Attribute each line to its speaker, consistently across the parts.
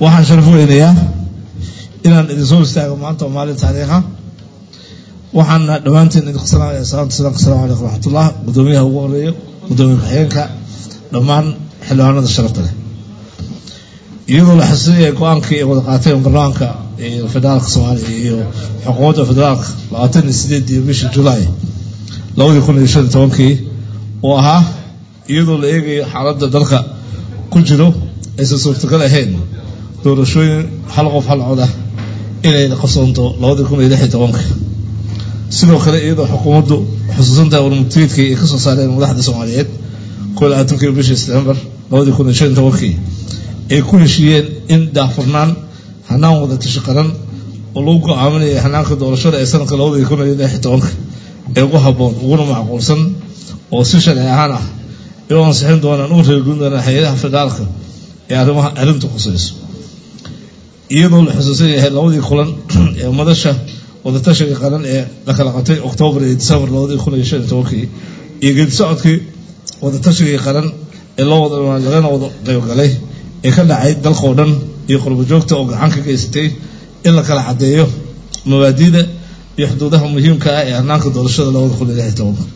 Speaker 1: waxaan sharaf weynayaa inaan idin soo istaago maanta oo maalin taariikha waxaana dhammaantiin idinku salaamaya salaamta salaamka asalamu calaykum raxmatullah guddoomiyaha ugu horeeyo guddoomiye ku-xigeenka dhammaan xildhibaanada sharafta leh iyadoo la xasuusinaya go-aankii ay wada qaateen baarlamaanka federaalka soomaaliya iyo xukuumadda federaalka labaatan iyo sideedii bishii julaay labadii kun iyo shan iyo tobankii oo ahaa iyadoo la eegayo xaaladda dalka ku jiro aysan suurtagal ahayn doorashooyin hal qof hal cod ah inay qabsoonto labadii kun iyo lix iyo tobanka sidoo kale iyadoo xukuumaddu xusuusantahay warmutiidkii ay ka soo saareen madaxda soomaaliyeed koo labaatankii bishii september labadii kun iyo shan iyo tobankii ay ku heshiiyeen in daahfurnaan hanaan wada tashi qaran oo lagu go-aaminaya hanaanka doorashada ee sanadka labadii kun iyo lix iyo tobanka ee ugu habboon uguna macquulsan oo si sharci ahaan ah ay u ansixin doonaan u reerguin doonaan hay-adaha federaalka ee arrimaha arrintu khusayso iyadoo la xusuusan yahay labadii kulan ee madasha wadatashiga qaran ee la kala qabtay oktoobar iyo disembar labadii kun iyo shan iyo tobankii iyo geedi socodkii wadatashigai qaran ee loo wada lagana wada qaybgalay ee ka dhacay dalkao dhan iyo qurbo joogta oo gacan ka geysatay in la kala caddeeyo mabaadiida iyo xuduudaha muhiimka ah ee hanaanka doorashada labada kun iyo lix iyo tobanka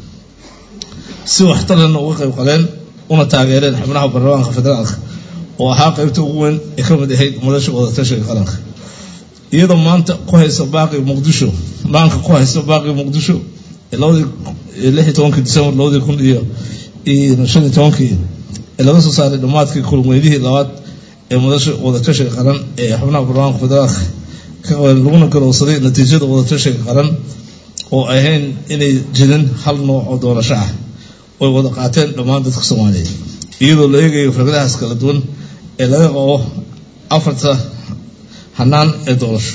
Speaker 1: si waxtarana uga qayb qaleen una taageereen xubnaha baarlamaanka federaalka oo ahaa qaybta ugu weyn ee ka mid ahayd madasha wadatashiga qaranka iyadoo maanta ku haysa baaqi muqdisho maanka ku haysa baaqi muqdisho labadii lix iyo tobankii disembar labadii kun iyo shan iyo tobankii ee laga soo saaray dhammaadkii kulmeydihii labaad ee madasha wadatashiga qaran ee xubnaha baarlamaanka federaalka ka qabeen laguna garowsaday natiijada wadatashiga qaran oo ahayn inay jirin hal nooc oo doorasho ah oy wada qaateen dhammaan dadka soomaaliyeed iyadoo la eegayo fikradahaas kala duwan ee laga qabo afarta hanaan ee doorasho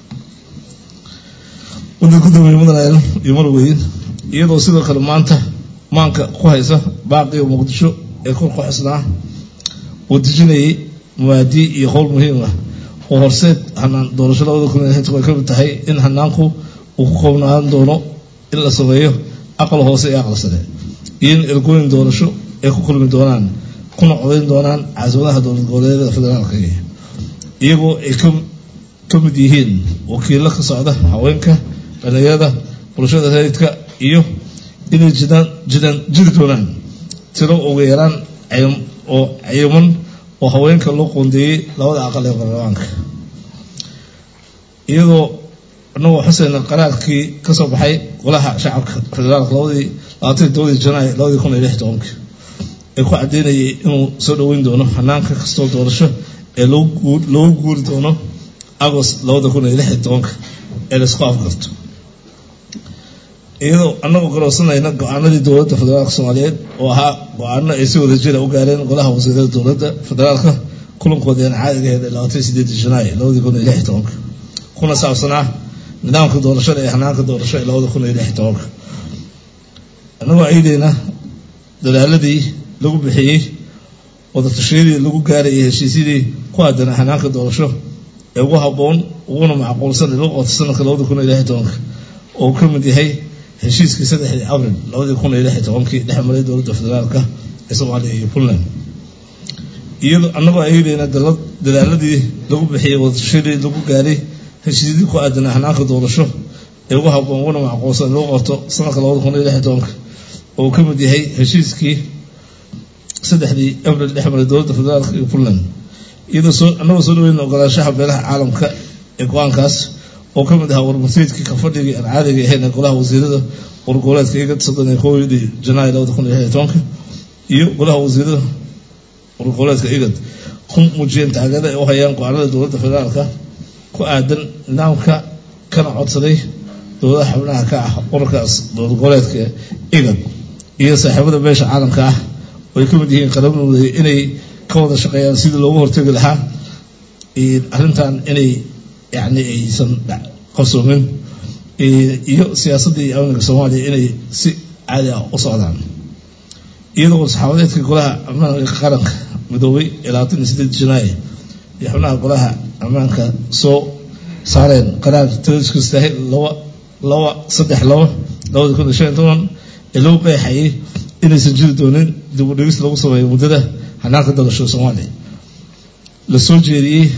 Speaker 1: wadda gudoomiye mudanael iyo marweyn iyadoo sidoo kale maanta maanka ku haysa baaqiga muqdisho ee kor ku xisnaa uu dejinayay muwaadii iyo qowl muhiim ah oo horseed hanaan doorasho labada kun iyo lixdan ay ka mid tahay in hanaanku uu ku koobnaan doono in la sameeyo aqal hoose iyo aqal sare iyo in ergooyin doorasho ay ku kulmi doonaan kuna codayn doonaan caasimadaha dowlad goboleedyada federaalka iyagoo ay ka mid yihiin wakiilo ka socda haweenka dhalinyarada bulshada rayidka iyo inay jiraan jiraan jiri doonaan tiro ugu yaraan oo cayiman oo haweenka loo qoondeeyey labada aqal ee baarlamaanka iyadoo anagoo xuseyna qaraarkii ka soo baxay golaha shacabka federaalka labadii labaatan todobadii janaay labadii kun iyo lix tobanka ee ku caddeynayay inuu soo dhoweyn doono hanaanka kastoo doorasho ee loogu guuri doono agost labada kun iyo lix iyo tobanka ee laisku afgarto iyadoo anagoo garowsanayna go-aanadii dowladda federaalka soomaaliyeed oo ahaa go-aano ay si wada jira u gaareen golaha wasiirada dowladda federaalka kulankoodeen caadigaheed ee labaatan sideedii janaay labadii kun iyo lix iyo tobanka kuna saabsanaa nidaamka doorashada ee hanaanka doorasho ee labada kun iyo lix iyo tobanka annagoo ciideyna dadaaladii lagu bixiyey wadatashyadii lagu gaarayay heshiisyadii ku aadan hanaanka doorasho ee ugu habboon uguna macquulsan ee lagu qoto sanadka labada kun iyo lix iyo tobanka oo ka mid yahay heshiiskii saddexdii abril labadii kun iyo lix iyo tobankii dhex maray dowladda federaalka ee soomaaliya iyo puntland iyadoo annagoo ayadeyna dadaaladii lagu bixiyey wadatashyadii lagu gaaray heshiisyadii ku aadan hanaanka doorasho ee ugu habboon uguna macquulsan ee lagu qoto sanadka labada kun iyo lix iyo tobanka oo ka mid yahay heshiiskii saddexdii abril dhex maray dowladda federaalka iyo puntland iyadoo soo annagoo soo dhaweyn ogolaanshaha beelaha caalamka ee go-aankaas oo ka mid ahaa warmasiidkii ka fadhigii aan caadiga ahayn ee golaha wasiirada wargoboleedka igad soddon iyo kowdii janaay labada kun iyo lix iyo tobanka iyo golaha wasiirada wargoboleedka igad ku muujiyeen taageerada ay u hayaan go-aanada dowladda federaalka ku aadan nidaamka kana codsaday dowladaha xubnaha ka ah urarkaas dowlad goboleedka igad iyo saaxiibada beesha caalamka ah oo ay ka mid yihiin qaramnooda inay ka wada shaqeeyaan sidii loogu hortegi lahaa arrintan inay yani aysan qarsoomin iyo siyaasadda iyo amniga soomaaliya inay si caadi ah u socdaan iyadoo saxaabadeedka golaha ammaanka qaranka midoobay ee labaatan iyo sideed janaay iyo xubnaha golaha ammaanka soo saareen qaraar tiriskiis tahay laba laba saddex laba labada kun iyo shan iyo toban ee lagu qeexayay inaysan jiri doonin dib u dhigis lagu sameeyo muddada hanaanka doorashada soomaaliya la soo jeediyey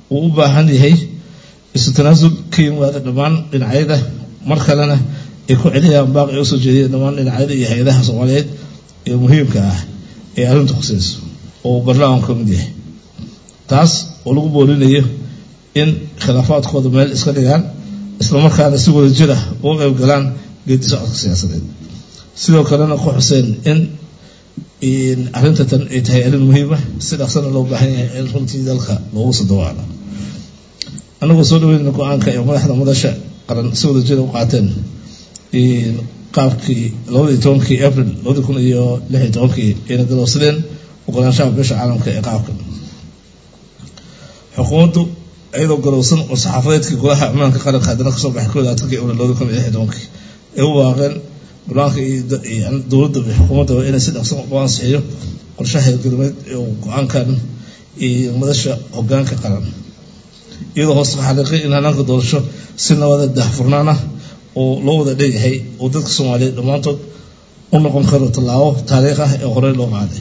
Speaker 1: uu u baahan yahay isu tanaasul ka yimaada dhammaan dhinacyada mar kalena ay ku celiyaan baaqi ay usoo jeediyeen dhammaan dhinacyada iyo hay-adaha soomaaliyeed ee muhiimka ah ee arrinta khuseyso oo uu baarlamaanku ka mid yahay taas oo lagu boorinayo in khilaafaadkooda meel iska dhigaan islamarkaana si wada jira uga qayb galaan geedi socodka siyaasadeed sidoo kalena ku xuseen in arrinta tan ay tahay arrin muhiima si dhaqsana loo baahan yahay in runtii dalka loogu sadawaano annagoo soo dhaweynayna go-aanka ee madaxda madasha qaran si wada jira u qaateen qaabkii labadii tobankii april labadii kun iyo lix iyo tobankii ayna galowsadeen ogolaanshaha beesha caalamka ee qaabka xukuumaddu iyadoo galowsan oo saxaafadeedkii golaha ammaanka qaranka haddana kasoo baxay kooda atanki april labadii kun iyo lix iyo tobankii ay u waaqeen go-aanka dowladda iyo xukuumadda inay si dhaqsan u ansixiyo qorshaha hirgelimeed ee go-aankan iyo madasha hogaanka qaran iyadoo hoos ka xaqiiqay in hanaanka doorasho si nabada daahfurnaan ah oo loo wada dheeyahay oo dadka soomaaliyeed dhammaantood u noqon karo tallaabo taariikh ah ee horey loo qaaday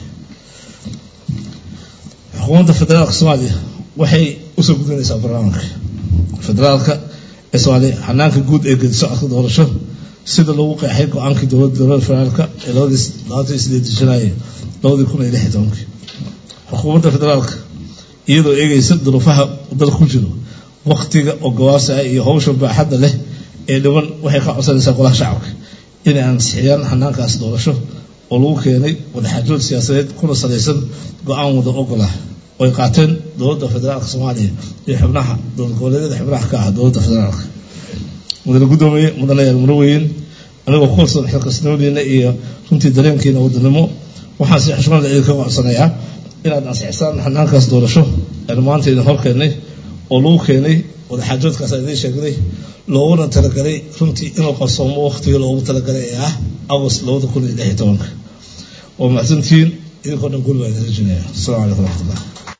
Speaker 1: xukuumadda federaalka soomaaliya waxay usoo gudinaysaa barnaamijka federaalka ee soomaaliya hanaanka guud ee gedi socodka doorasho sida lagu qeexay go-aankii dowladda dowladda federaalka ee labadii labaatan iyo sideed janaayo labadii kun iyo lix iyo tobankii xukuumadda federaalka iyadoo eegaysa duruufaha dalka ku jiro waktiga oo gawaasa ah iyo hawsha baaxadda leh ee dhiban waxay ka codsanaysaa golaha shacabka inay ansixiyaan hanaankaas doorasho oo lagu keenay wadaxaajood siyaasadeed kuna salaysan go-aan wada ogolah oo ay qaateen dowladda federaalka soomaaliya iyo xubnaha dowlad goboleedyada xubnaha ka ah dowladda federaalka mudane guddoomiye mudanayaal muraweyn anigoo ku kalsoon xilkasnimadiina iyo runtii dareenkiina wadanimo waxaan si xushmada idinka codsanayaa inaad ansixisaan hanaankaas doorasho aynu maanta idin hor keennay oo lagu keenay wadaxaajoodkaas aan idiin sheegnay looguna talagalay runtii inuu qarsoomo waktigii loogu talagalay ee ah agost labada kun iyo lix iyo tobanka waa mahadsantihiin idinkoo dhan guri baa idin rajinaya asalamu calaykum waraxmatullah